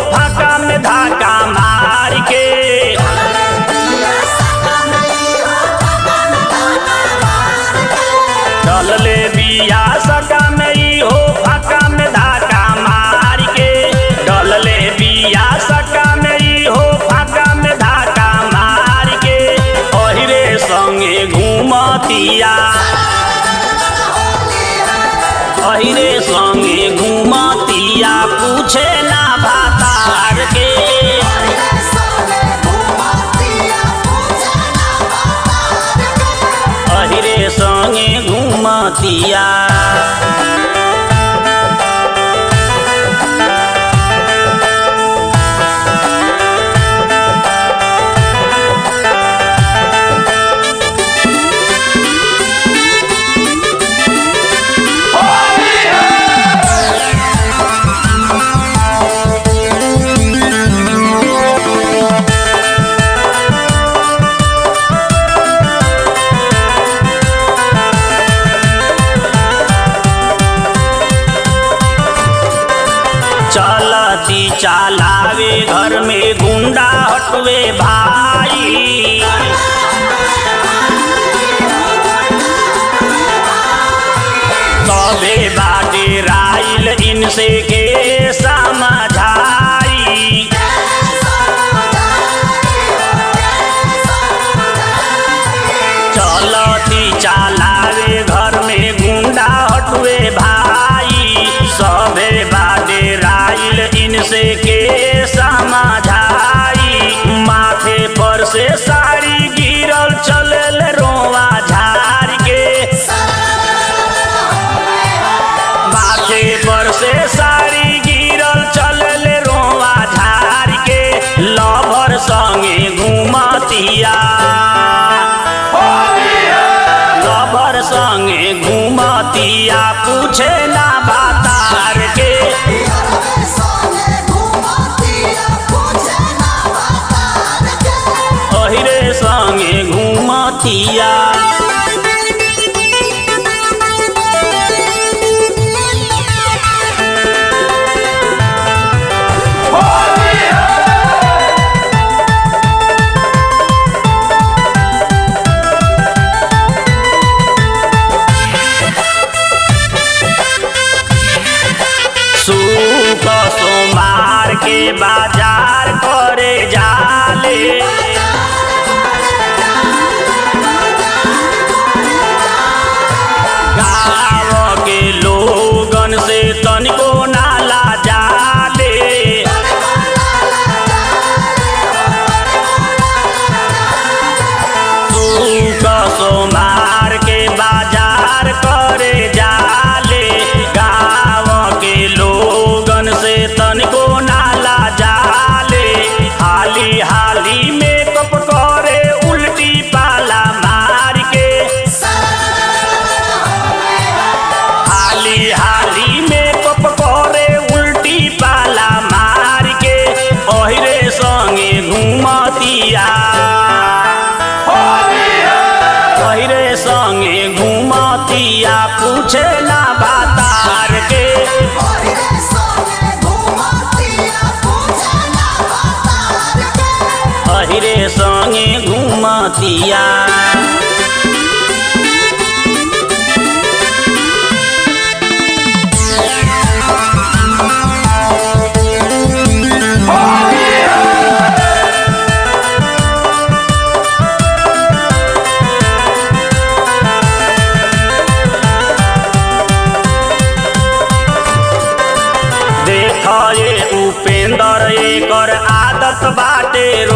फाका में धाका मार के चलले बिया सका में ई हो फाका में धाका मार के डलले बिया सका में ई हो फाका में धाका मार के ओहिरे संगे घूमतिया अहिरे संगे घूमतिया पूछे ना भातार के अहिरे संगे घूमतिया चलती चालावे घर में गुंडा हटवे भाई तबे बाटे राइल इनसे के समझाई चलती चालावे घर में गुंडा हटवे भाई सबे बाटे राइल इनसे के समझाई माथे पर से साड़ी गिरल चलल रोवा झाड़ के माथे पर से साड़ी गिरल चलल रोवा झाड़ के लभर संगे घूमतिया लभर संगे घूमतिया पूछे ना बातार के अहिरे संगे घूमतिया सूप सोमार के बाजार करे जाले गाँव के लोगन से तनिको नाला जाले सूप सोमार के बाजार करे जाले गाँव के लोगन से तनिको नाला जाले हाली हाली मेकअप करे उल्टी पाला मार के हाली हाली मेकअप करे उल्टी पाला मार के ओहिरे संगे घूमतिया ओहिरे संगे घूमतिया पूछे ना बातार के अहिरे संगे घूमतिया देख ये उपेंद्र एकर आदत बाटे